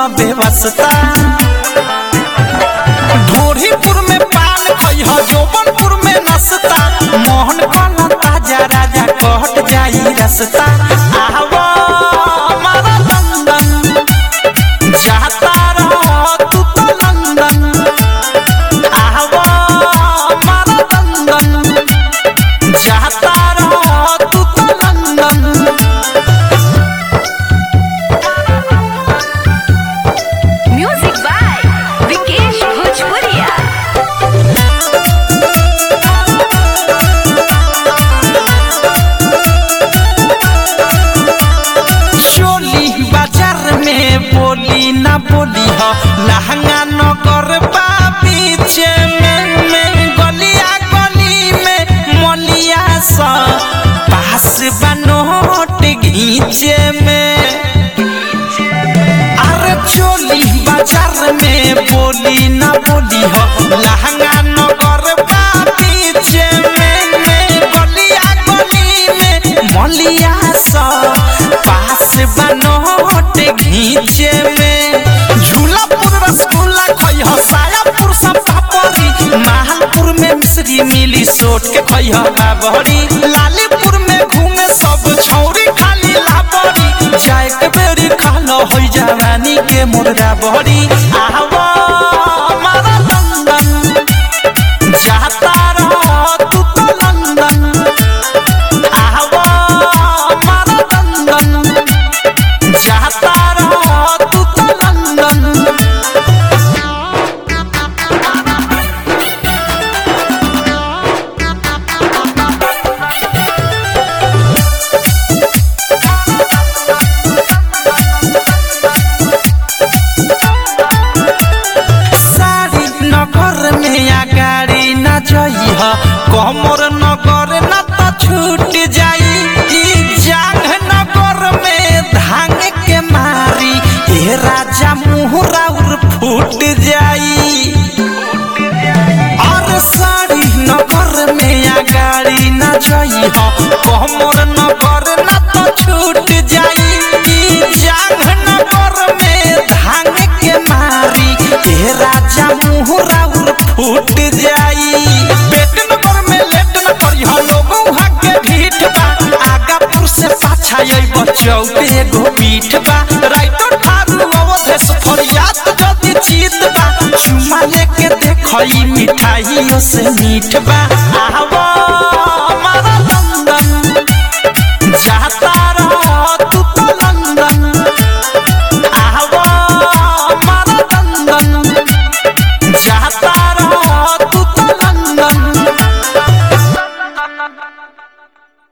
बेवस्ता ढोरीपुर में पान खैह जोबनपुर में नसता मोहन कला ताजा राजा कहट जाई रसता आवा हमारा लंदन जाता रह तू तो लंदन आवा हमारा लंदन जाता रह तू तो लंदन म्यूजिक बाय विकेश भोजपुरिया चोली बाजार में बोली ना बोली हो लहंगा नगर बा पीछे में में गलिया गली में मलिया सा पास बनोट घीचे में अरे चोली बाजार में बोली ना बोली हो लहंगा नगर बा पीछे में में गलिया गली में मलिया सा पास बनोट घीचे में झूलापुर रसगुल्ला खई हो सायापुर सब पापड़ी महालपुर में मिश्री मिली सोट के खई हो बाबरी लालीपुर में घूमे सब छौरी खाली लाबरी जाए के बेरी खालो होई जवानी के मुर्गा बहरी आवा हमारा लंदन जाता रह तू तो लंदन आवा हमारा लंदन जाता रह तू तो लंदन सारी नगर में या गाड़ी न जई ह कमर नगर न त छूट जाई ई जांग नगर में धांग के मारी ए राजा मुहरा उर फूट जाई और सारी नगर में या गाड़ी न जई ह कमर नगर न त छूट जाई ई जांग नगर में धांग के मारी ए राजा मुहरा उर फूट जाई पेट नगर में लेट न करी ह लोगों के ढीठ बा आगापुर से पाछा आई बचौ पे एगो पीठ बा राइटो ठारू अवधेश फरियाद जदी चीत बा चुमा लेके देखई मिठाइयों से मीठ बा आवा